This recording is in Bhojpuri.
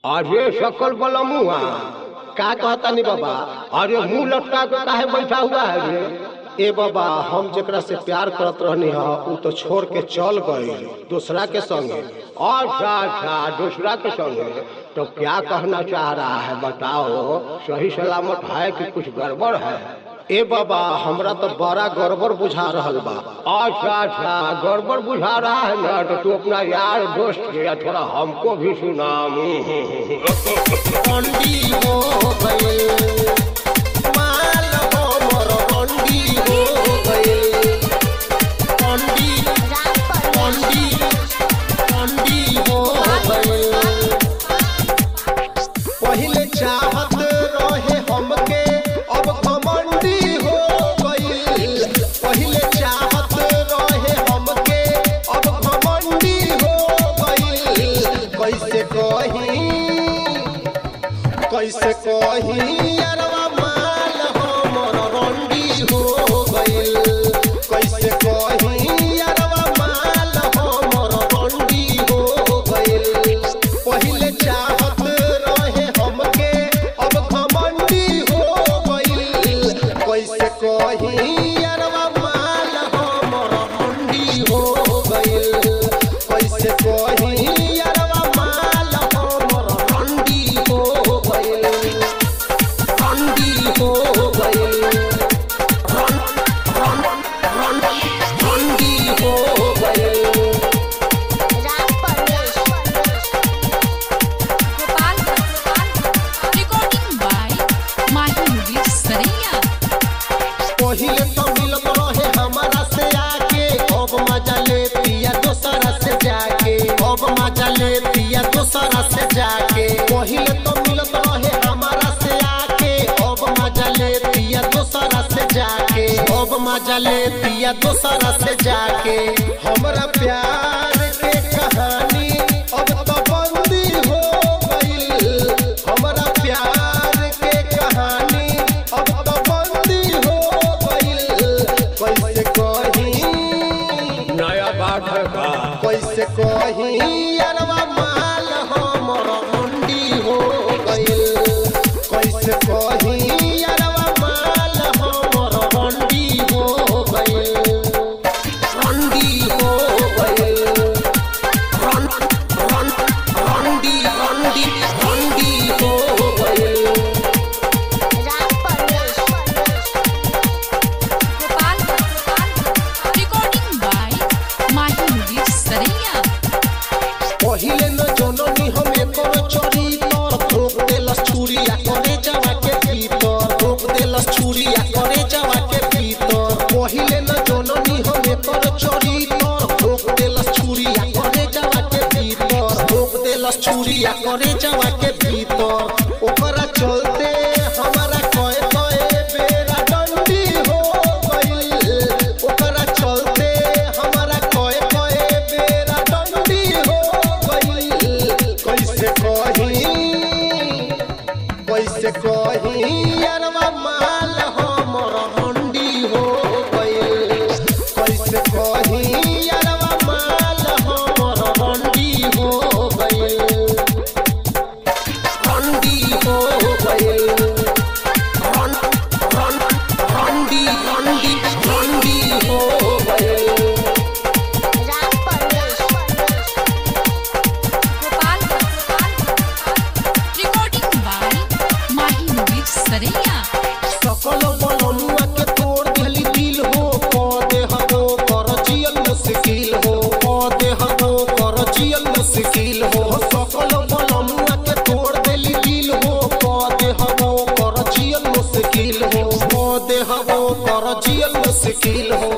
अरे सकल बलमुआ का कहता नहीं बाबा अरे मुंह लटका के काहे बैठा हुआ है रे ए बाबा हम जेकरा से प्यार करत रहनी ह उ तो छोड़ के चल गई दूसरा के संगे अच्छा अच्छा दूसरा के संगे तो क्या कहना चाह रहा है बताओ सही सलामत है कि कुछ गड़बड़ है ए बाबा हमरा तो बड़ा गड़बड़ बुझा रहल बा अच्छा अच्छा गड़बड़ बुझा रहा है ना तो तू अपना यार दोस्त के या थोड़ा हमको भी सुना रंडी हो गइल माल हो मोर रंडी हो गइल रंडी रंडी रंडी हो गइल पहिले चाहत रहे हमके अब घमंडी हो गइल पहिले चाहत रहे हमके अब घमंडी हो गइल कैसे कही कैसे कही अरवा माल हमर रंडी हो गइल कैसे कही अरवा माल हमर रंडी हो गइल पहिले चाहत रहे हमके अब घमंडी हो गइल कैसे कही अरवा माल हमर रंडी हो गइल कैसे कही अरवा माल हमर रंडी हो गइल रंडी हो गइल रन रन रन रंडी हो गइल Recording by Mahi Mudir Saraiya. पहिले तो मिलत रहे हमारा से आके अब मजा ले पिया दोसरा से जाके अब मजा ले पिया दोसरा से जाके पहिले तो मिलत रहे हमारा से आके अब मजा ले पिया दोसरा से जाके अब मजा ले पिया दोसरा से जाके हमरा प्यार के कहानी अब तो बंदी हो गइल हमरा प्यार के कहानी अब तो बंदी हो गइल कैसे कही नया बात है का कैसे कही अरवा माल हमर मंडी हो गइल कैसे कही अरवा माल हमर मंडी हो गइल मंडी हो गइल रन रन रंडी रंडी रंडी हो गइल Recording by Mahi Mudir Saraiya. पहिले न जननी हम एकर चोरी तर ठोक देलस छुरिया करे जावा के भीतर ठोक देलस छुरिया करे जावा के भीतर पहिले न जननी हम एकर चोरी तर ठोक देलस छुरिया करे जावा के भीतर ठोक देलस छुरिया करे जावा के भीतर ओकरा चलते हमारा कए कए बेरा डंडी हो गइल ओकरा चलते हमारा कए कए बेरा डंडी हो गइल कैसे कही कैसे कही अरवा माल हमर हंडी हो गइल कैसे कही अरवा माल हमर हंडी हो गइल हंडी हो गइल रन रन रंडी रंडी रंडी हो गइल Recording by Mahi Mudir Saraiya. सकल बलनुआ के तोड़ देली दिल हो पदे हबो कर जियल मुश्किल हो पदे हबो कर जियल मुश्किल हो सकल बलनुआ के तोड़ देली दिल हो पदे हबो कर जियल मुश्किल हो पदे हबो कर जियल मुश्किल हो